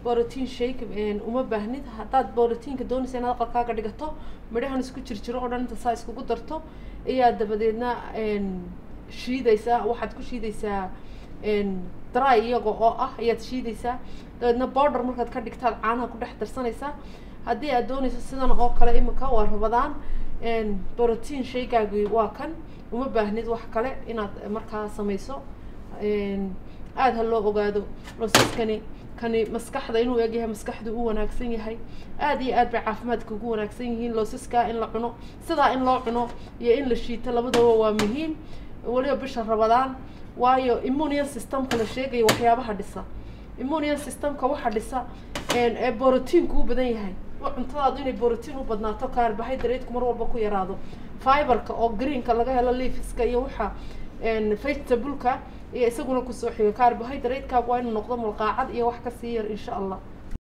borotiin shake uma baahnid haddaad borotiinka doonaysa inaad aqalkaaga dhigato midhahan isku jirjiro oo dhan inta saa iskugu darto ayaa dabadeedna shiidaysaa waxaad ku shiidaysaa dry iyaga oo ah ayaad shiidaysaa dabeedna border markaad ka dhigtaad caanaha ku dhex darsanaysaa haddii aad doonayso sidan oo kale imika waa rabadaan borotiin shaygaagi waa kan uma baahnid wax kale inaad markaa samayso aada ha loo ogaado loosaskani kani maskaxda inuu egyahay maskaxdu u wanaagsan yahay aada iyo aad bay caafimaadka ugu wanaagsan yihiin loosaskaa in la cuno sidaa in loo cuno iyo in la shiito labadaba waa muhiim weliba bisha rabadaan waayo immunian systemka la sheegayo waxyaabaha dhisa immunian systemka waxa dhisa ee borotiinku u badan yahay cuntadaadu inay borotiin u badnaato carbohydrateku mar walba ku yaraado fiberka oo greenka laga helo leafiska iyo waxa vegetableka iyo isaguna kusoo xiga carbohydratekaagu waa inuu noqdo mulqaacad iyo wax kasii yar insha allah